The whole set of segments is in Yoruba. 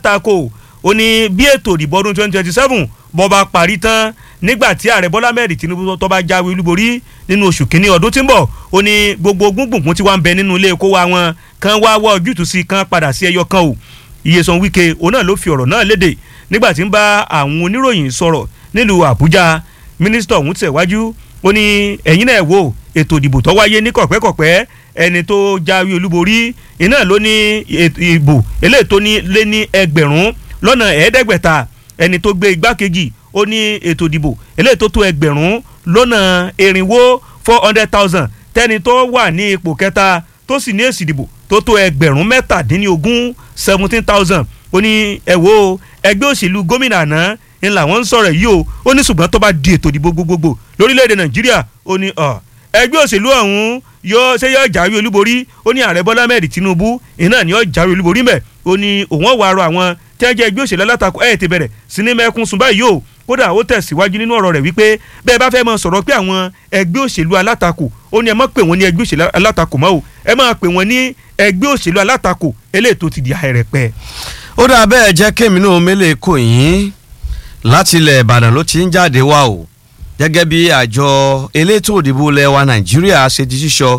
alátakò ó ní bí ètò ìdìbò ọdún twenty twenty seven bọ́ bá parí tán nígbà tí ààrẹ bọ́lá mẹ́rin tinubu tó bá jáwé olúborí nínú oṣù kínní ọdún tí ń bọ̀ ó ní gbogbo gbùngbùn tí wàá ń bẹ nínú ilé kó wa wọn kan wá wá ojútùú sí kan padà sí ẹyọ kan o Iyesan Wike òun náà ló fi ọ̀rọ̀ náà léde nígbà tí ń bá àwọn oníròyìn sọ̀rọ̀ nílùú Àbújá mínísítà ọ̀hún tẹ̀wájú ó ní ẹ̀yin náà wò ètò ìdìbò tó wáyé ní kọ̀pẹ́kọ̀pẹ́ ẹni tó jáwé olúborí iná ló ní ìbò eléyìí tó ní lé ní ẹgbẹ̀rún lọ́nà ẹ̀ẹ́dẹ́gbẹ̀ta ẹni tó gbé igbákejì ó ní ètò ìdìbò eléyìí tó tó ẹgbẹ̀rún lọ́nà erinwó four hundred thousand tẹ́ni tó wà ní ipò kẹta tó sì ní èsì ìdìbò tó tó ẹgbẹ̀rún mẹ́tàdínlógún seventeen thousand ó ní ẹ wo ẹgbẹ́ òṣèlú gómìnà àná ń làwọn ń sọ̀rọ̀ yìí o ó ní ṣùgbọ́n tó bá di ètò ìdìbò gbogbogbò lórílẹ̀‐èdè nàìjíríà ó ní ẹgbẹ́ òṣèlú ọ̀hún yóò ṣe yóò jáwé olúborí ó ní ààrẹ bọ́lá mẹ́rin tinubu iná ni yóò jáwé olúborí mẹ́ ó ní òun ọ̀wọ́ àrò àwọn tí wọ́n jẹ́ ẹgbẹ́ òṣèlú alátakò ẹ̀ ti bẹ̀rẹ̀ sí ní mẹ́kún sùn báyìí o kódà ó tẹ̀síwájú nínú ọ̀rọ̀ rẹ̀ wípé bẹ́ẹ̀ bá fẹ́ mọ sọ̀rọ̀ pé àwọn ẹgbẹ́ òṣèlú alátakò ó ní ẹ má pè wọ́n ní ẹgbẹ́ òṣèlú alátakò mọ́ o ẹ má pè wọ́n ní ẹgbẹ́ òṣèlú alátakò eléyìí tó ti di àìrẹ̀pẹ̀. ó dà bẹ́ẹ̀ jẹ́ kémi náà mélèé kò yín láti ilẹ̀ ìbàdàn ló ti ń jáde wá o gẹ́gẹ́ bí àjọ elétò òdìbò ilẹ̀ wa nàìjíríà ṣe di sísọ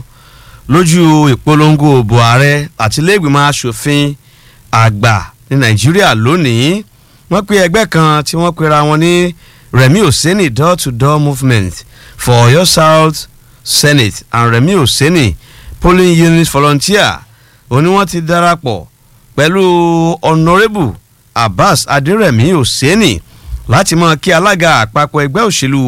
lójú ìpolongo òbò ààrẹ àti iléègbìmọ̀ asòfin àgbà ní nàìjíríà lónìí wọ́n pe ẹgbẹ́ kan tí wọ́n pera wọn ní remi oseni door to door movement for oyo south senate and remi oseni polling unit volunteer òní wọ́n ti darapọ̀ pẹ̀lú honourable abbas aderemi oseni láti mọ kí alága àpapọ̀ ẹgbẹ́ òṣèlú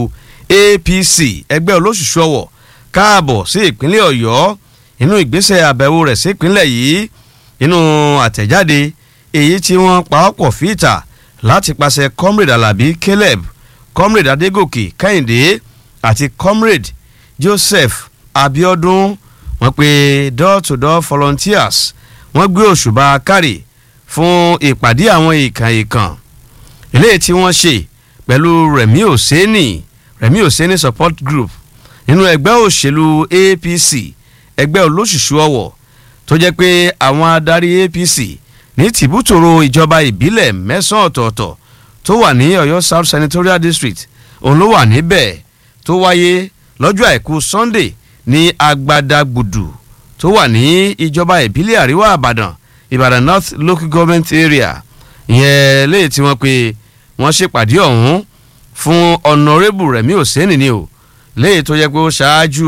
apc ẹgbẹ́ olóṣùṣù ọ̀wọ̀ káàbọ̀ sí ìpínlẹ̀ ọ̀yọ́ inú ìgbésẹ̀ àbẹ̀wò rẹ̀ sí ìpínlẹ̀ yìí inú àtẹ̀jáde èyí tí wọ́n pa ọ́pọ̀ fìtà láti pàṣẹ comrade alabi caleb comrade adegoke kẹ́hìndé àti comrade joseph abiodun wọ́n pe door to door volunteers wọ́n gbé òṣùbà kárì fún ìpàdé àwọn ìkàn ìkàn eléyìí tí wọ́n ṣe pẹ̀lú remi oseni remi oseni support group nínú ẹgbẹ́ òṣèlú apc ẹgbẹ́ olóṣùṣù ọ̀wọ̀ tó jẹ́ pé àwọn adarí apc ní tìbútòrò ìjọba ìbílẹ̀ mẹ́sàn-án ọ̀tọ̀ọ̀tọ̀ tó wà ní ọ̀yọ́ south senatorial district òun ló wà níbẹ̀ tó wáyé lọ́jọ́ àìkú sunday ní agbadagbùdù tó wà ní ìjọba ìbílẹ̀ àríwá ìbàdàn ìbàdàn north local government area ìyẹn léyìí tí wọ́n pe wọ́n ṣèpàdé ọ̀hún fún honourable remi oseni ni o léyìí tó jẹ́ pé ó ṣáájú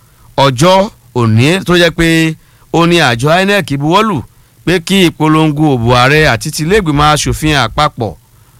ọjọ́ òní tó jẹ́ pé ó ní àjọ inec buwọ́lù pé kí ìpolongo òbò ààrẹ àti tilégbìmọ̀ asòfin àpapọ̀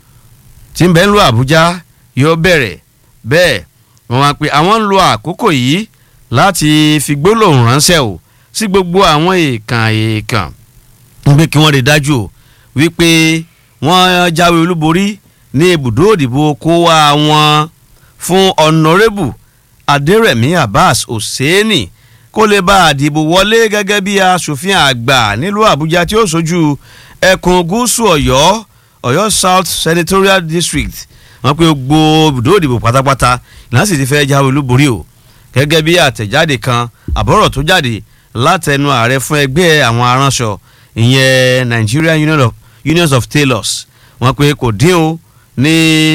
tí ń bẹ ń lo àbújá yóò bẹ̀rẹ̀ bẹ́ẹ̀ wọ́n wá pé àwọn ń lo àkókò yìí láti fi gbólóhùn ránṣẹ́ o sí gbogbo àwọn èèkàn èèkàn ń pé kí wọ́n rí dájú o wípé wọ́n jáwé olúborí ní ibùdó òdìbò kó wá wọn fún honourable adérẹ̀mí abbas hosseini kó lè bá àdìbò wọlé gẹ́gẹ́ bí asòfin àgbà nílùú àbújá tí ó sojú ẹkùn gúúsù ọ̀yọ́ ọ̀yọ́ south senatorial district wọ́n pe gbogbo ibùdó òdìbò pátápátá ìlànà sì ti fẹ́ jáwé olúborí o gẹ́gẹ́ bí àtẹ̀jáde kan àbọ̀rọ̀ tó jáde látẹnu ààrẹ fún ẹgbẹ́ àwọn aránṣọ ìyẹn nigerian union of, unions of tailors wọ́n pe kò dín o ní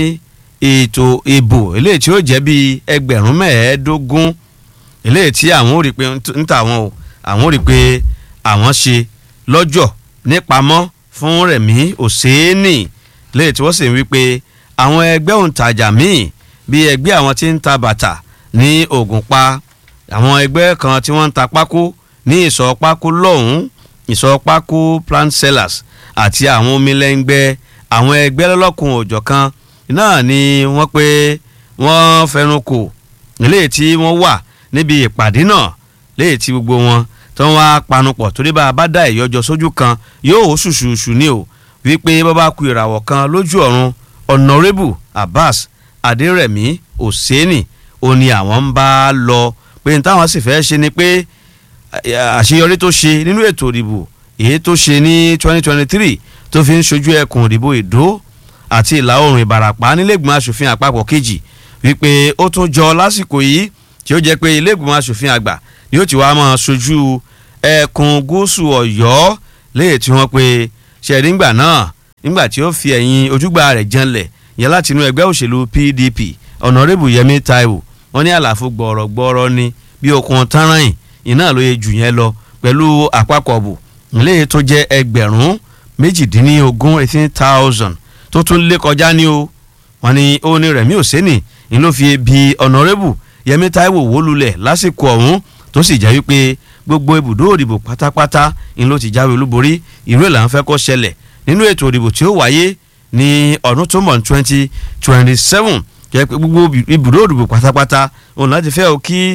ètò ìbò eléyìí tí ó jẹ́ bíi ẹgbẹ̀rún mẹ́ẹ̀ẹ́dógún eléyìí tí àwọn ò rí pé ń tà wọ́n o àwọn ò rí pé àwọn ṣe lọ́jọ́ nípamọ́ fún rẹ̀mí òséènì léyìí tí wọ́n sì ń wí pé àwọn ẹgbẹ́ òǹtajà míì bíi ẹgbẹ́ àwọn tí ń ta bàtà ní ògùnpa àwọn ẹgbẹ́ kan tí wọ́n ń ta pákó ní ìsọ̀ pákó lọ́hùn-ún ìsọ̀ pákó plant sellers àti àwọn omilẹ́ngbẹ́ àwọn ẹgbẹ́ lọ́lọ́kun òjọ̀ kan náà ni wọ́n pé wọ́n fẹnu kò léyìí tí wọ́n wà níbi ìpàdé náà léyìí tí gbogbo wọn tó ń wá panupọ̀ torí bá a bá dá ìyọjọ sójú kan yóò hó ṣùṣùṣù ní o wípé bàbá ku ìràwọ̀ kan lójú ọ̀run honourable abbas adérẹ̀mí òsénì ó ní àwọn ń bá lọ pé ní táwọn sì fẹ́ ṣe ni pé àṣeyọrí tó ṣe nínú ètò ìdìbò èyí tó ṣe ní twenty twenty three tó fi ń ṣojú ẹkùn ìdìbò ìdó àti ìlà oòrùn ìbàràpá nílẹ̀gbọ̀n asòfin àpapọ̀ kejì wípé ó tún jọ lásìkò yìí tí ó jẹ́ pé ilé-ìgbìmọ̀ asòfin àgbà yóò ti wá máa ṣojú ẹkùn gúúsù ọ̀yọ́ léyìí tí wọ́n pe ṣẹ̀ríngbà náà nígbà tí ó fi ẹ̀yìn ojúgbà rẹ̀ janlẹ̀ yẹn láti inú ẹgbẹ́ òṣèlú pdp ọ̀nàrẹ́bù yẹmi taiwo wọ́n ní àlàfo gbọ̀rọ̀gbọ̀rọ̀ ni bí okun tánráyìn iná ló yẹ jù yẹn lọ pẹ̀lú àpapọ̀ bù nílé tó jẹ́ ẹgbẹ̀rún méjìdínlógún eighteen thousand tó tún lé kọjá ní o wọ́n ní ó ní rẹ̀mí òsínì ni ló fi bi ọ̀nàrẹ́bù yẹmi taiwo wó lulẹ̀ lásìkò ọ̀hún tó sì jẹ́ wípé gbogbo ibùdó òdìbò pátápátá ni ló ti jáwé olúborí ìró ìlànà fẹ́ kó ṣẹlẹ̀ nínú ètò òdìbò tí ó wáyé ní ọdún tó mọ̀ ní twenty twenty seven jẹ́ pé gbogbo ibùdó òdìbò pátápátá òun láti fẹ́ o kí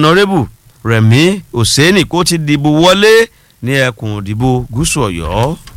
ọ̀nàrẹ́bù rẹ̀mí òsínì kó ti dìbò wọlé ní ẹkùn òdìbò gúúsù ọ̀yọ́.